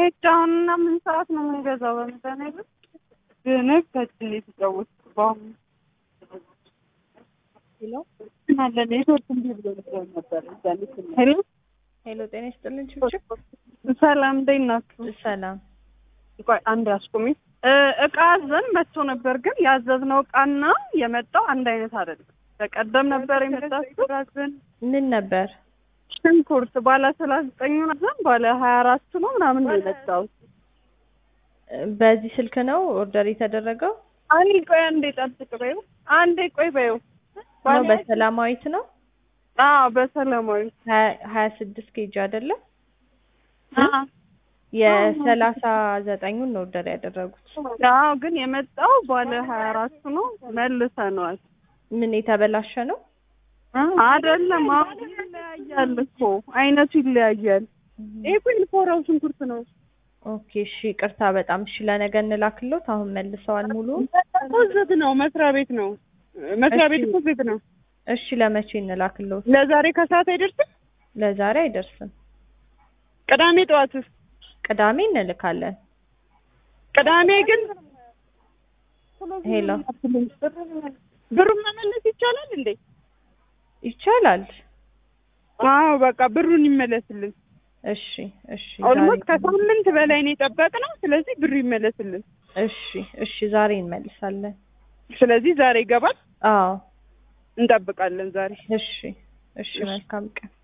ሄድ አሁን እና ምን ሰዓት ነው የምንገዛው? በመድኃኒዓለም ግን ከችን የተጫወት በአሁኑ ሄሎ አለ ኔትወርክ እንዲህ ብሎ ነበር። ሄሎ ሄሎ፣ ጤና ይስጥልን ችብችብ። ሰላም እንዴት ናችሁ? ሰላም። ቆይ አንድ አስቁሚ። እቃ አዘን መጥቶ ነበር፣ ግን ያዘዝነው እቃና የመጣው አንድ አይነት አይደለም። በቀደም ነበር የመጣችው አዘን ምን ነበር? ሽንኩርት ባለ ሰላሳ ዘጠኙን አዘን ባለ ሀያ አራቱ ነው ምናምን ነው የመጣው። በዚህ ስልክ ነው ኦርደር የተደረገው አንዴ ቆይ አንዴ ጠብቅ በይው፣ አንዴ ቆይ በይው። ነው? በሰላማዊት ነው አዎ በሰላማዊ ሀያ ስድስት ኬጂ አይደለም? የሰላሳ ዘጠኙን ነው ኦርደር ያደረጉት። አዎ ግን የመጣው ባለ ሀያ አራቱ ነው። መልሰነዋል። ምን የተበላሸ ነው? አይደለም አሁን ይለያያል እኮ አይነቱ ይለያያል። ይሄ እኮ ኢንፎራው ሽንኩርት ነው። ኦኬ እሺ፣ ቅርታ በጣም እሺ። ለነገ እንላክሎት። አሁን መልሰዋል ሙሉ። እኮ ዝግ ነው፣ መስሪያ ቤት ነው። መስሪያ ቤት እኮ ዝግ ነው። እሺ፣ ለመቼ እንላክሎት? ለዛሬ ከሰዓት አይደርስም። ለዛሬ አይደርስም። ቅዳሜ ጠዋትስ? ቅዳሜ እንልካለን። ቅዳሜ ግን ሄሎ፣ ብሩን መመለስ ይቻላል እንዴ? ይቻላል። አዎ በቃ ብሩን ይመለስልን። እሺ እሺ፣ ኦልሞስት ከሳምንት በላይ ነው የጠበቅነው። ስለዚህ ብሩ ይመለስልን። እሺ እሺ፣ ዛሬ እንመልሳለን። ስለዚህ ዛሬ ይገባል። አዎ እንጠብቃለን ዛሬ። እሺ እሺ፣ መልካም ቀን